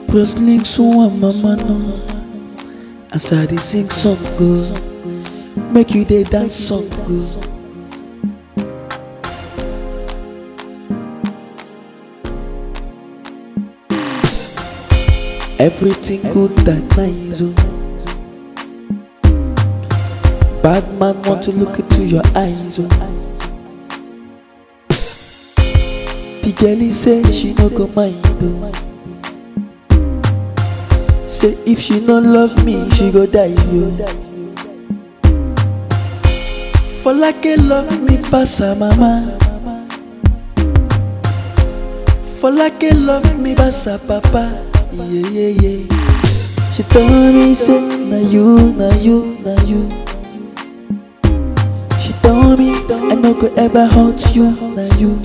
Press link so one mama know As I dey sing song go Make you dey dance song go Everything good and nice oh Bad man want to look into your eyes oh The girlie say she no go mind oh Say if she no love me, she go die yo. For like a love me pass her mama. For like a love me pass her papa. Yeah yeah yeah. She told me say na you, na you, na you. She told me I no go ever hurt you, na you.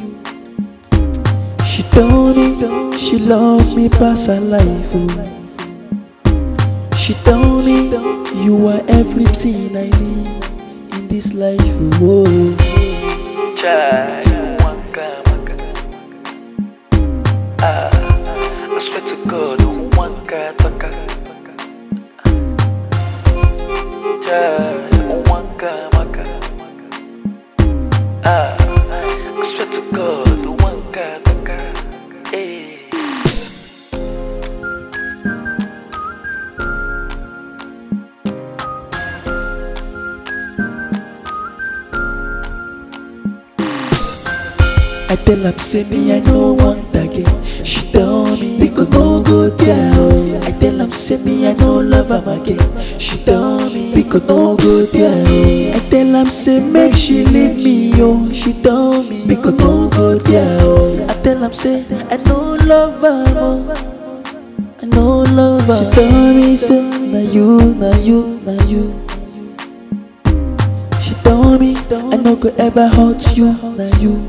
She told me she love me pass her life. Oh. She told me you are everything I need in this life. Oh, child, waka waka. Ah, I swear to God, waka waka. Child, waka waka. Ah, I swear to God, waka waka. Hey. I tell am say me I no want again. She tell me we go no go there. Oh. I tell am say me I no love am again. She tell me we go no go there. Oh. I tell am say make she leave me oh. She tell me we go no go there. Oh. I tell am say I no love am oh. I no love am. She tell me say na you, na you, na you. She tell me I no go ever hurt you, na you.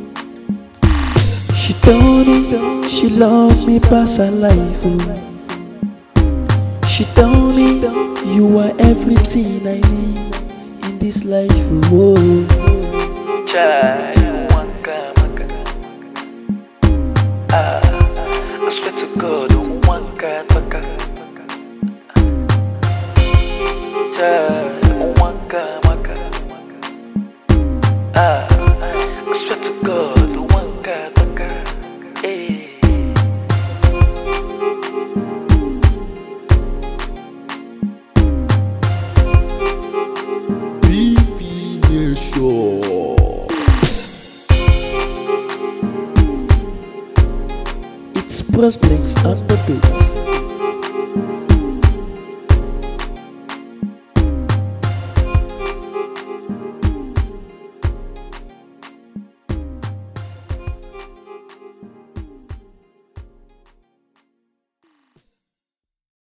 She told me she love me past her life. Oh. She told me you are everything I need in this life. Oh. Child, waka waka. Ah, I swear to God, waka waka. Child, waka waka. Ah, I swear to God, waka waka. Hey. BV Nation. It's Bros Blinks on the beat.